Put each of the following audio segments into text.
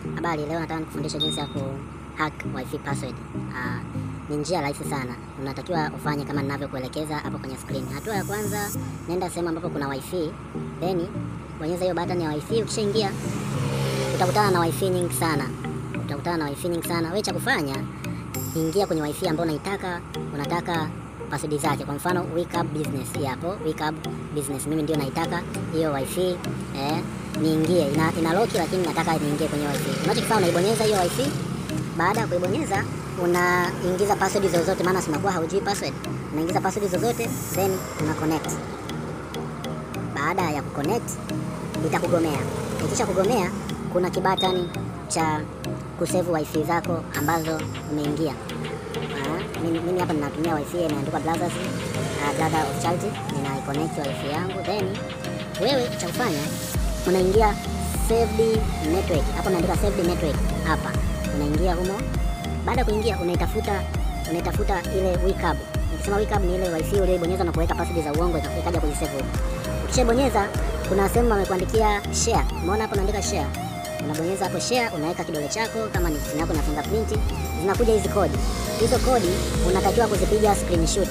Habari, leo nataka nikufundishe jinsi ya kuhack wifi password. Ah, ni njia rahisi sana. Unatakiwa ufanye kama ninavyokuelekeza hapo kwenye screen. Hatua ya kwanza, nenda sehemu ambapo kuna wifi, then bonyeza hiyo button ya wifi. Ukishaingia utakutana na wifi nyingi sana, utakutana na wifi nyingi sana. Wewe cha kufanya, ingia kwenye wifi ambayo unaitaka, unataka password zake. Kwa mfano Wake Up Business, hii hapo Wake Up Business, mimi ndio naitaka hiyo wifi eh, niingie. Ina, ina lock lakini nataka niingie kwenye wifi. Unachokifanya unaibonyeza hiyo wifi. Baada ya kuibonyeza unaingiza password zozote, maana sinakuwa haujui password. Unaingiza password zozote then una connect. Baada ya kuconnect itakugomea. Ikisha kugomea, kuna kibatani cha kusave wifi zako ambazo umeingia. Ah, mimi, mimi hapa ninatumia wifi imeandikwa Brothers uh, Brother of Charity. Nina connect wifi yangu, then wewe cha kufanya unaingia saved network. Hapo unaandika saved network hapa, unaingia humo. Baada ya kuingia, unaitafuta unaitafuta ile wake up. Nikisema wake up ni ile wifi uliyobonyeza na kuweka password za uongo ikaja kujisave huko. Ukishabonyeza kuna sehemu wamekuandikia share. Umeona hapo unaandika share. Unabonyeza hapo share, unaweka kidole chako kama ni simu yako na fingerprint, zinakuja hizi kodi. Hizo kodi unatakiwa kuzipiga screenshot.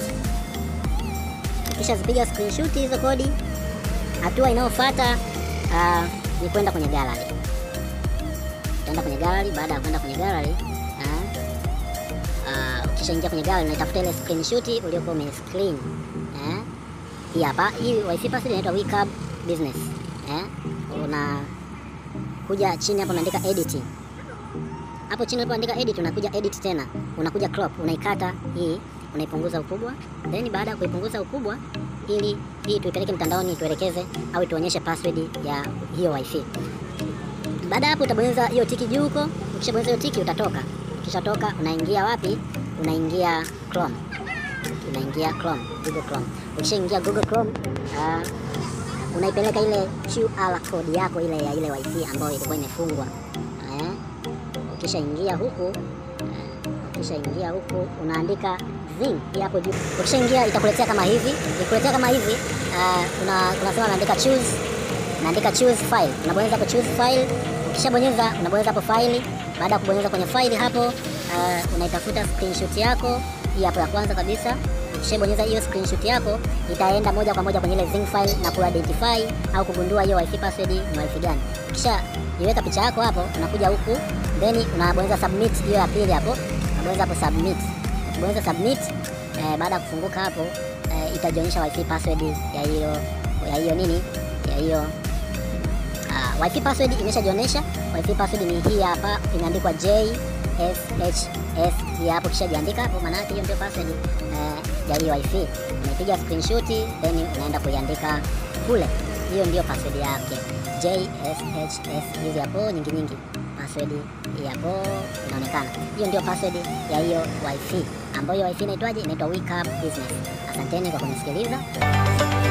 Kisha zipiga screenshot hizo kodi, hatua inayofuata uh, ni kwenda kwenye gallery. Utaenda kwenye gallery. Baada ya kwenda kwenye gallery uh, uh, ukisha ingia kwenye gallery unaitafuta ile screenshot uliokuwa ume screen eh, hii hapa. Hii wifi password inaitwa Wake Up Business eh, una kuja chini hapo unaandika edit. Hapo chini unapoandika edit unakuja edit tena, unakuja crop, unaikata hii, unaipunguza ukubwa, then baada ya kuipunguza ukubwa ili hii tuipeleke mtandaoni tuelekeze au tuonyeshe password ya hiyo wifi. Baada hapo utabonyeza hiyo tiki juu huko. Ukishabonyeza hiyo tiki utatoka. Ukishatoka unaingia wapi? Unaingia Chrome. Unaingia Chrome, Google Chrome. Ukishaingia Google Chrome, uh, unaipeleka ile QR code yako ile ya ile wifi ambayo ilikuwa imefungwa. Eh? Ukishaingia huku, uh, ukishaingia huku unaandika zing hii hapo juu. Ukishaingia itakuletea kama hivi. Ikuletea kama hivi, uh, una unasema unaandika choose unaandika choose file, unabonyeza hapo choose file. Ukishabonyeza unabonyeza hapo file. Baada ya kubonyeza kwenye file hapo, uh, unaitafuta screenshot yako hii hapo ya kwanza kabisa. Ukishabonyeza hiyo screenshot yako, itaenda moja kwa moja kwenye ile zing file na kuidentify au kugundua hiyo wifi password ni wifi gani. Kisha iweka picha yako hapo, unakuja huku then unabonyeza submit hiyo ya pili hapo, unabonyeza hapo submit. Ukibonyeza submit, eh, baada ya kufunguka hapo, eh, itajionyesha wifi password ya hiyo ya hiyo nini ya hiyo Uh, wifi password imeshajionyesha. Wifi password ni hii hapa, imeandikwa JSHS hii hapo. Kisha jiandika hapo, maana yake hiyo ndio password uh, ya hiyo wifi. Unaipiga screenshot then unaenda kuiandika kule, hiyo ndio password yake JSHS. Hizi hapo nyingi nyingi, password hii hapo inaonekana, hiyo ndio password ya hiyo wifi, ambayo hiyo wifi inaitwaje? Inaitwa Wake Up Business. Asanteni kwa kunisikiliza.